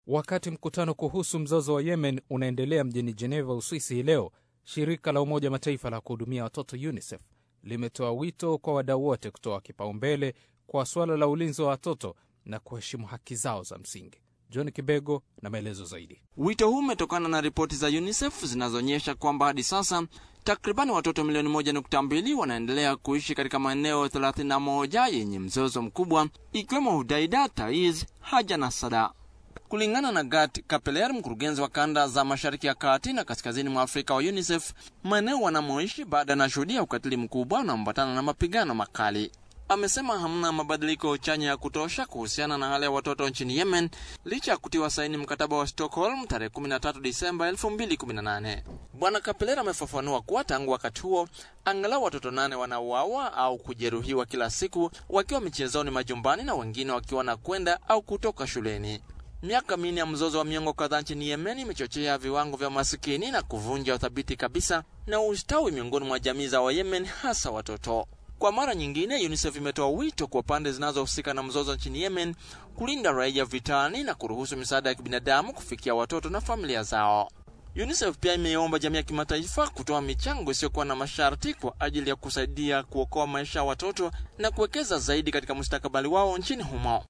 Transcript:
Wakati mkutano kuhusu mzozo wa Yemen unaendelea mjini Geneva, Uswisi hii leo, shirika la Umoja Mataifa la kuhudumia watoto UNICEF limetoa wito kwa wadau wote kutoa kipaumbele kwa suala la ulinzi wa watoto na kuheshimu haki zao za msingi. John Kibego na maelezo zaidi. Wito huu umetokana na ripoti za UNICEF zinazoonyesha kwamba hadi sasa takribani watoto milioni moja nukta mbili wanaendelea kuishi katika maeneo 31 yenye mzozo mkubwa ikiwemo Hudaida, Taiz, Haja na Sada. Kulingana na Gat Kapeler, mkurugenzi wa kanda za mashariki ya kati na kaskazini mwa Afrika wa UNICEF, maeneo wanamoishi baada yanashuhudia ukatili mkubwa unaoambatana na mapigano makali. Amesema hamna mabadiliko chanya ya kutosha kuhusiana na hali ya watoto nchini Yemen licha ya kutiwa saini mkataba wa Stockholm tarehe 13 Disemba 2018. Bwana Kapeler amefafanua kuwa tangu wakati huo angalau watoto nane wanauawa au kujeruhiwa kila siku wakiwa michezoni majumbani na wengine wakiwa na kwenda au kutoka shuleni. Miaka minne ya mzozo wa miongo kadhaa nchini Yemen imechochea viwango vya masikini na kuvunja uthabiti kabisa na ustawi miongoni mwa jamii za Wayemen, hasa watoto. Kwa mara nyingine, UNICEF imetoa wito kwa pande zinazohusika na mzozo nchini Yemen kulinda raia vitani na kuruhusu misaada ya kibinadamu kufikia watoto na familia zao. UNICEF pia imeomba jamii ya kimataifa kutoa michango isiyokuwa na masharti kwa ajili ya kusaidia kuokoa maisha ya watoto na kuwekeza zaidi katika mustakabali wao nchini humo.